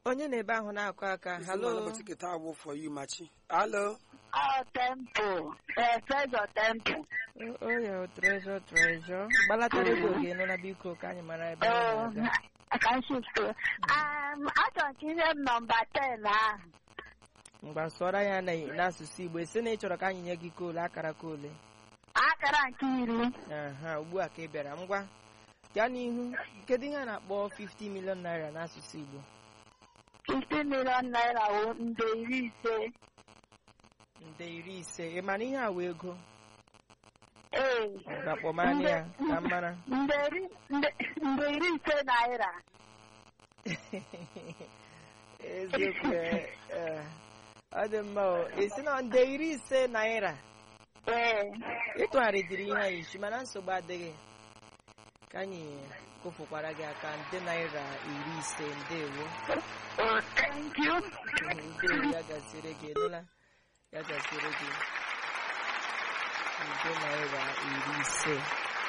onye na-ebe ahụ na-akụ aka halo ụbọchị kịta awụ for you machi alo Ọ tempo, ee, Treasure tempo. oyo trezọ trezọ gbalatara ego gị nụla biko ka anyị mara ebe anyị na-aga Ka m shift. Um, achọrọ m ka ihe m nọmba 10 ahụ. mgba sụọra ya na- n'asụsụ igbo esi na ị chọrọ ka anyị nye gị koolu akara koole Akara nke iri. aha ugbu a ka ị bịara ngwa gaa n'ihu kedu ihe a na-akpọ 50 million naira n'asụsụ igbo 50 million naira wụ nde iri ise. nde iri ise ị mara ihe a wee ego Ee. ngwa kpọmanụ ya ka m mara Nde iri nde- nde iri ise naira. eziokwu eh, eh, ọ dị mma o esi na nde iri ise naira Ee. ịtụgharịdịrị ihe anyị isi mana nsogbu adịghị ka anyị kụfukwara gị aka nde naira iri ise ndewo Oh, thank you. ndewo ya gasịrị gị nụla ya gasịrị gị nde naira iri ise